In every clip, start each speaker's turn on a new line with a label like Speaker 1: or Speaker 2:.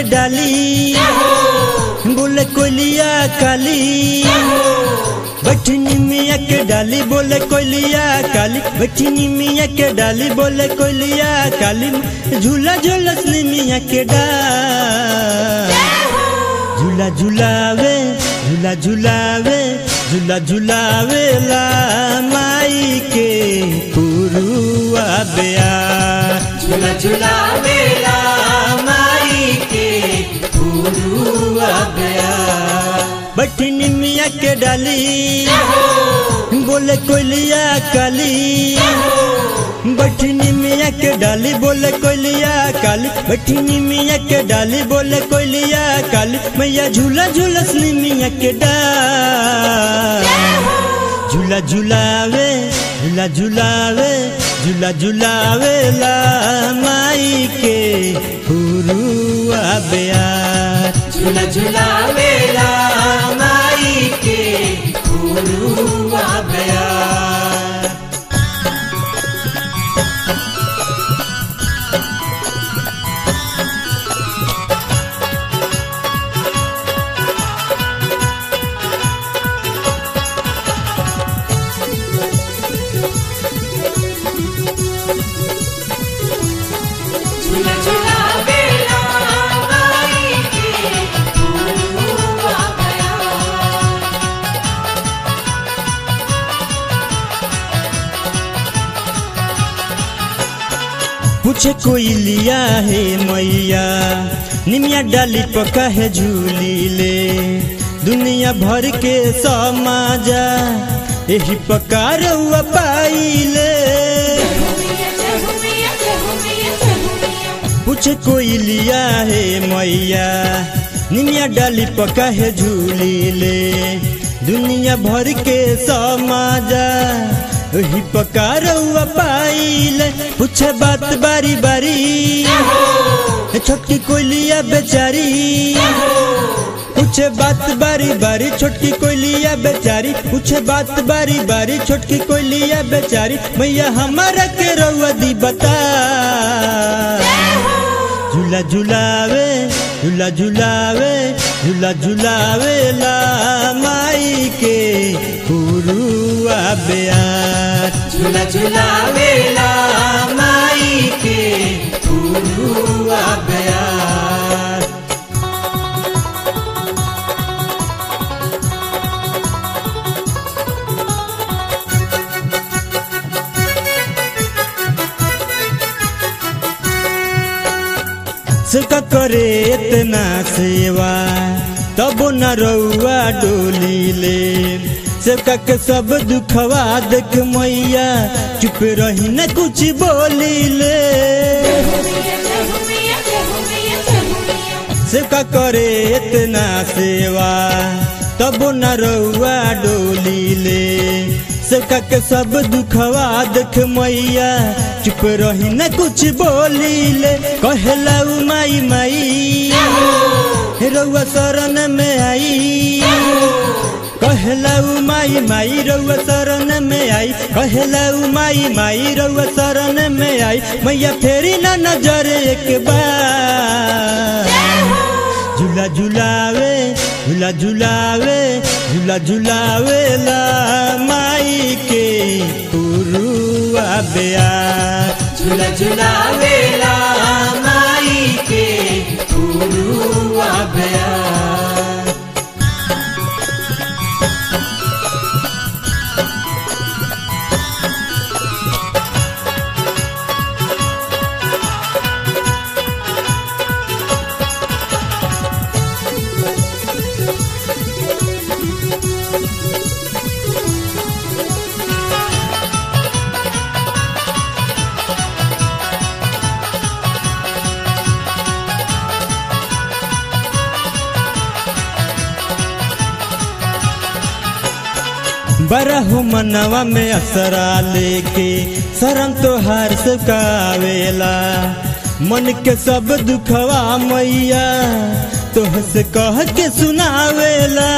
Speaker 1: डाली बोले कोलिया काली बैठनी मिया के डाली बोले कोलिया काली बैठनी मिया के डाली बोले कोलिया काली झूला झूलसनी मिया के डाल झूला झूलावे झूला झूलावे झूला झूलावे ला माई के पुरुआ बेया
Speaker 2: झूला झूला बेला माई के पुरुआ गया
Speaker 1: बैठनी मिया के डाली बोले कोलिया काली बैठनी मिया के डाली बोले कोलिया काली बैठनी मिया के डाली बोले कोलिया काली मैया झूला झूलसनी मिया के डाल झूला झूलावे झूला झूलावे झूला झूलावे ला माई के पुरुआ बेया
Speaker 2: झूला झूला बेला माई के पुरुआ गया झूला झूला बेला माई के पुरुआ गया
Speaker 1: पूछे कोई लिया है मैया निमिया डाली पका है झूली ले दुनिया भर के समाजा यही पकार हुआ पाइले पूछे कोई लिया है मैया निमिया डाली पका है झूली ले दुनिया भर के समाजा वही पकार हुआ पाइले पूछे बात बारी बारी छोटकी कोयलिया बेचारी पूछे बात बारी बारी छोटकी कोयलिया बेचारी पूछे बात बारी बारी छोटकी कोयलिया बेचारी मैया हमारा के रउआ दी बता झूला झूलावे झूला झूलावे झूला झूलावे ला माई के पुरुआ बेयार
Speaker 2: झूला झूला बेला माई के पुरुआ गया
Speaker 1: सुका करे इतना सेवा तब न रउआ डोली ले सबका के सब दुखवा देख मैया चुप रही न कुछ बोली ले सबका करे इतना सेवा तब न रउआ डोली ले सबका के सब दुखवा देख मैया चुप रही न कुछ बोली ले कहला उ माई माई रउआ शरण में आई कहला उ माई माई रउआ शरण में आई कहला उ माई माई रउआ शरण में आई मैया फेरी ना नजर एक बार झूला झूलावे झूला झूलावे झूला झूलावे ला माई के पुरुआ बेया
Speaker 2: झूला झूला बेला माई के पुरुआ गया
Speaker 1: बरहु मनवा में असरा लेके शरण तोहार से कावेला मन के सब दुखवा मैया तोह से कह के सुनावेला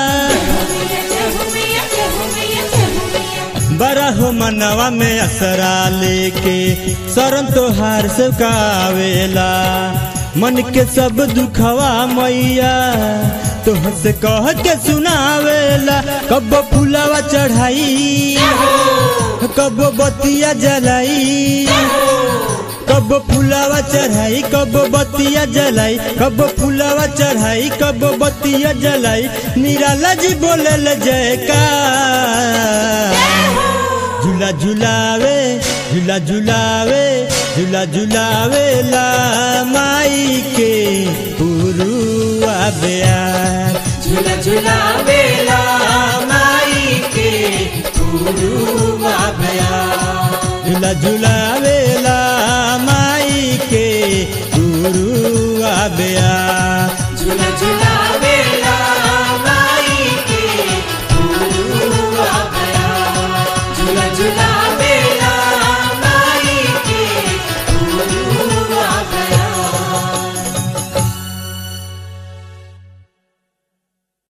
Speaker 1: बरहु मनवा में असरा लेके शरण तोहार से कावेला मन के सब दुखवा मैया तोह से कह के सुनावेला कब फुलावा चढ़ाई कब बतिया जलाई कब फुलावा चढ़ाई कब बतिया जलाई कब फुलावा चढ़ाई कब बतिया जलाई निराला जी बोले जयका झूला झुलावे झूला झुलावे झूला झुलावे ला माई के पुरुआ बेयार
Speaker 2: झूला झूलावेला माई के पुरुआ बया
Speaker 1: झूला झुलावे